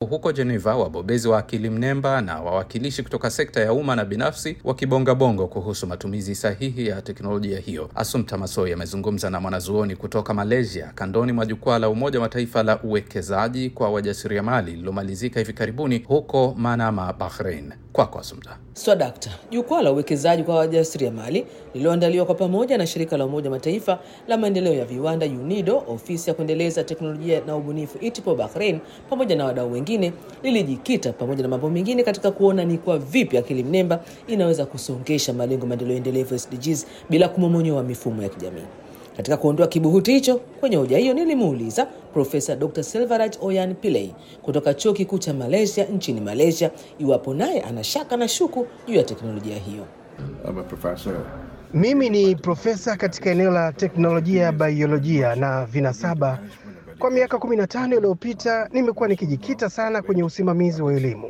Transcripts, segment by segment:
huko Geneva, wabobezi wa akili mnemba na wawakilishi kutoka sekta ya umma na binafsi wakibongabongo kuhusu matumizi sahihi ya teknolojia hiyo. Assumpta Massoi amezungumza na mwanazuoni kutoka Malaysia kandoni mwa jukwaa la Umoja wa Mataifa la uwekezaji kwa wajasiriamali lililomalizika hivi karibuni huko Manama, Bahrain. Kwako Assumpta. Swadakta, jukwaa la uwekezaji kwa wajasiriamali lililoandaliwa kwa pamoja na shirika la Umoja Mataifa la maendeleo ya viwanda UNIDO, ofisi ya kuendeleza teknolojia na ubunifu ITIPO Bahrain, pamoja na wadau wengine, lilijikita pamoja na mambo mengine katika kuona ni kwa vipi akili mnemba inaweza kusongesha malengo maendeleo endelevu SDGs bila kumomonyoa mifumo ya kijamii. Katika kuondoa kibuhuti hicho, kwenye hoja hiyo nilimuuliza Profesa Dr. Selvaraj Oyan Pillay kutoka Chuo Kikuu cha Malaysia nchini Malaysia iwapo naye ana shaka na shuku juu ya teknolojia hiyo. I'm a professor. Mimi ni profesa katika eneo la teknolojia ya biolojia na vinasaba. Kwa miaka 15 iliyopita nimekuwa nikijikita sana kwenye usimamizi wa elimu,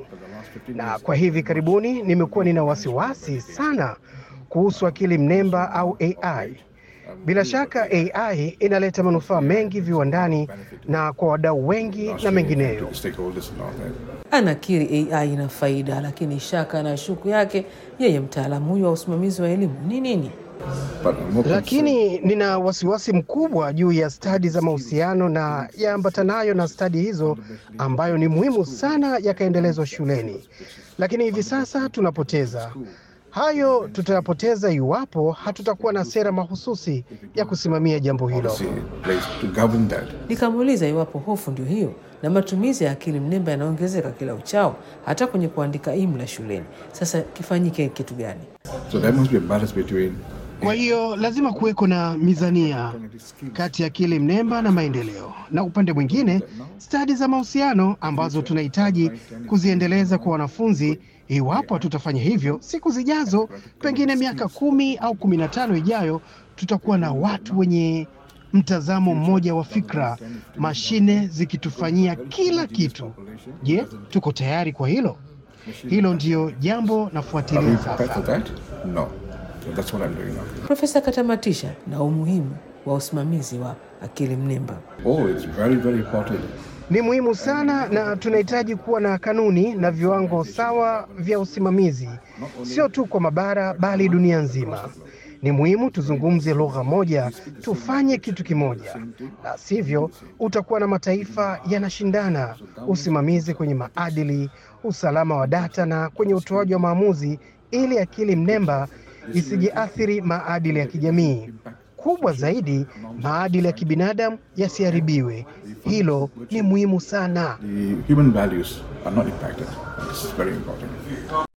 na kwa hivi karibuni nimekuwa nina wasiwasi sana kuhusu akili mnemba au AI. Bila shaka AI inaleta manufaa mengi viwandani na kwa wadau wengi na mengineyo. Stakeholders and all that. Anakiri AI ina faida, lakini shaka na shuku yake yeye, mtaalamu huyu wa usimamizi wa elimu ni nini? But I'm more concerned- Lakini nina wasiwasi mkubwa juu ya stadi za mahusiano na yaambatanayo na stadi hizo ambayo ni muhimu sana yakaendelezwa shuleni, lakini hivi sasa tunapoteza hayo. Tutayapoteza iwapo hatutakuwa na sera mahususi ya kusimamia jambo hilo. policy in place to govern that. Nikamuuliza iwapo hofu ndio hiyo na matumizi ya akili mnemba yanaongezeka kila uchao, hata kwenye kuandika imla shuleni. Sasa kifanyike kitu gani? So there must be a balance between Kwa hiyo lazima kuweko na mizania kati ya akili mnemba na maendeleo, na upande mwingine stadi za mahusiano ambazo tunahitaji kuziendeleza kwa wanafunzi. Iwapo hatutafanya hivyo, siku zijazo, pengine miaka kumi au kumi na tano ijayo, tutakuwa na watu wenye mtazamo mmoja wa fikra, mashine zikitufanyia kila kitu. Je, tuko tayari kwa hilo? Hilo ndiyo jambo Are we nafuatilia prepared for sasa. that? No. So that's what I'm doing now. Profesa akatamatisha na umuhimu wa usimamizi wa akili mnemba. Oh, it's very, very important. Ni muhimu sana na tunahitaji kuwa na kanuni na viwango sawa vya usimamizi, sio tu kwa mabara bali dunia nzima. Ni muhimu tuzungumze lugha moja, tufanye kitu kimoja, la sivyo utakuwa na mataifa yanashindana usimamizi kwenye maadili, usalama wa data na kwenye utoaji wa maamuzi, ili akili mnemba isijiathiri maadili ya kijamii. Kubwa zaidi, maadili ya kibinadamu yasiharibiwe. Hilo ni muhimu sana. The human values are not impacted. This is very important.